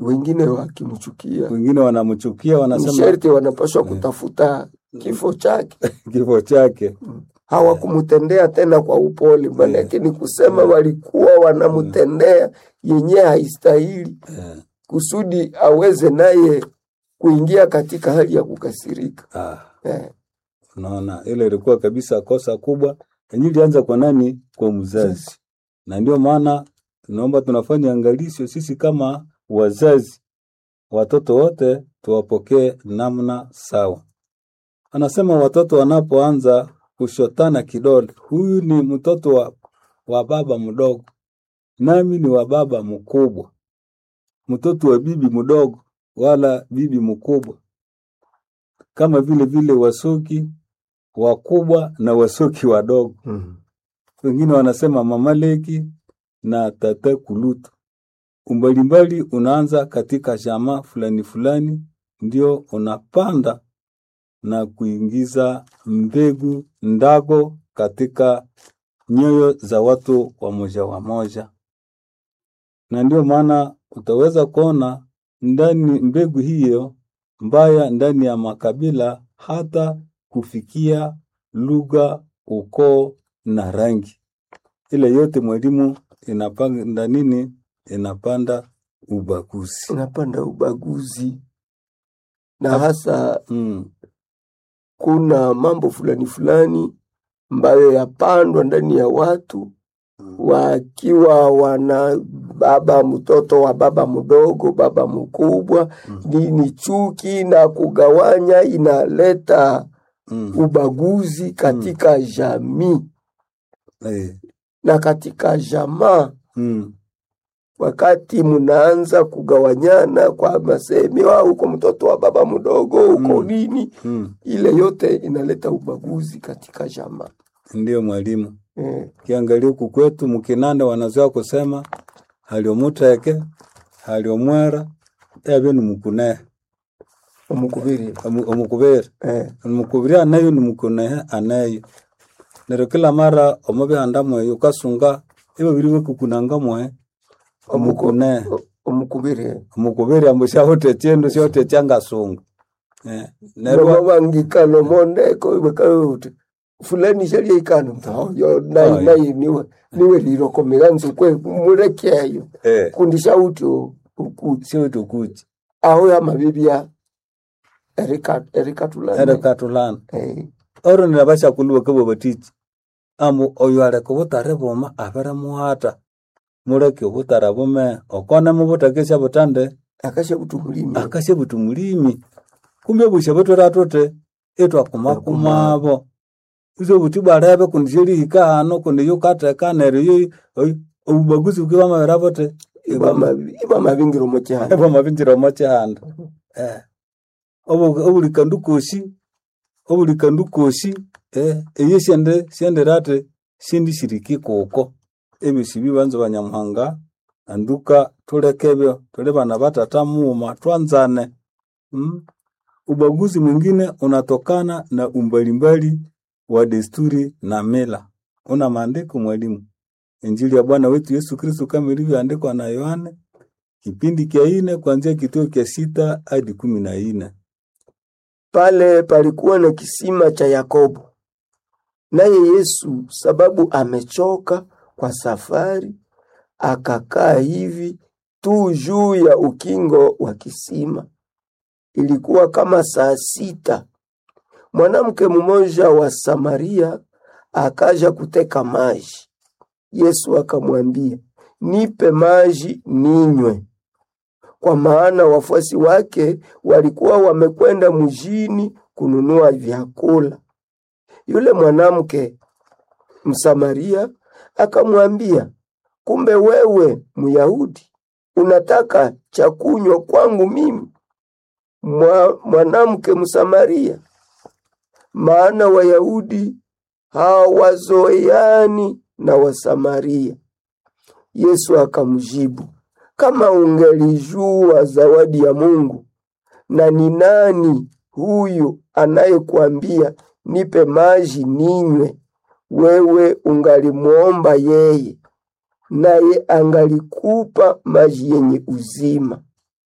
wengine wakimchukia wengine wanamchukia, ni wanasema sherti wanapaswa kutafuta kifo chake. kifo chake. Hawakumtendea tena kwa upole, maanake ni kusema walikuwa wanamtendea yenye haistahili, Eh, kusudi aweze naye kuingia katika hali ya kukasirika. ah, Eh, unaona, ile ilikuwa kabisa kosa kubwa, yenye ilianza kwa nani? Kwa mzazi. Na ndio maana tunaomba tunafanya angalisho sisi kama wazazi, watoto wote tuwapokee namna sawa. Anasema watoto wanapoanza kushotana kidole, huyu ni mtoto wa, wa baba mdogo, nami ni wa baba mkubwa, mtoto wa bibi mdogo wala bibi mkubwa, kama vile vile wasoki wakubwa na wasoki wadogo. mm. Wengine wanasema mama leki na tata kulutu. Umbalimbali unaanza katika jamaa fulani fulani, ndio unapanda na kuingiza mbegu ndago katika nyoyo za watu wa moja wa moja, na ndio maana utaweza kuona ndani mbegu hiyo mbaya ndani ya makabila hata kufikia lugha, ukoo na rangi. Ile yote mwalimu inapanda nini? Inapanda ubaguzi. Inapanda ubaguzi na hasa Mm. kuna mambo fulani fulani ambayo yapandwa ndani ya watu wakiwa wana baba mtoto wa baba mdogo, baba mkubwa, Mm. ni, ni chuki na kugawanya, inaleta Mm. ubaguzi katika jamii Eh. na katika jamaa. Mm. Wakati mnaanza kugawanyana kwa masemi, "Ah, huko mtoto wa baba mdogo, huko Mm. nini, Mm. ile yote inaleta ubaguzi katika jamaa Ndiyo mwalimu, eh. kiangalia huku kwetu Mkinanda wanazoea kusema haliomuteke haliomwera ebe ni mukune Omukubiri omu- omukubere eh. omukubiri anayo ni mukunehe anayo nero kila mara omubihanda mweyo ukasunga ebabiri bekukunanga mwe omukunehe O- omukubiri eh. omukubiri ambu syahuta ekyendo syahuta ekyangasunga Eh, neryo nomo bangikano mondeko bakaute fulani shalia ikano mtayo Oh, nayi yeah. nayi niwe niwe lirokomera nzukwe murekeyo eh, kundi shauti ukuti syahuta okuki aho ya mabibya erika erikatulana erekatulana eh. oro nirabashakulwa kabo batiki ambu oyo aleka obutare buma abere muhata mureke obutara bume okone mubutekesya butande akasha kutumulimi akasye buti mulimi kumbe busha butwera tute etwakumakumabo iso buti bwarebe kundi syerihika hano kundi yukateka neryo yo oy- obubaguzi bukibwa mabera bote iba mabingiro mokyana ebwamabinjira omo kyihanda Eh. Obu- obulikandu kosi obulikandu kosi eh, eyo syende syendere ati sindishiriki kuko ebyo sibi banza banyamuhanga anduka tuleke ebyo tuli bana batata muuma twanzane mm? ubaguzi mwingine unatokana na umbalimbali wa desturi na mila una maandiko mwalimu injili ya bwana wetu yesu kristu kama ilivyoandikwa na yohane kipindi kya ine kuanzia kituo kya sita hadi kumi na ine pale palikuwa na kisima cha Yakobo. Naye Yesu sababu amechoka kwa safari, akakaa hivi tu juu ya ukingo wa kisima. Ilikuwa kama saa sita. Mwanamke mmoja wa Samaria akaja kuteka maji. Yesu akamwambia, nipe maji ninywe kwa maana wafuasi wake walikuwa wamekwenda mjini kununua vyakula. Yule mwanamke Msamaria akamwambia, kumbe wewe Myahudi unataka cha kunywa kwangu mimi Mwa, mwanamke Msamaria? Maana Wayahudi hawazoeani na Wasamaria. Yesu akamjibu, kama ungelijua zawadi ya Mungu na ni nani huyu anayekuambia nipe maji ninywe, wewe ungalimwomba yeye, naye angalikupa maji yenye uzima.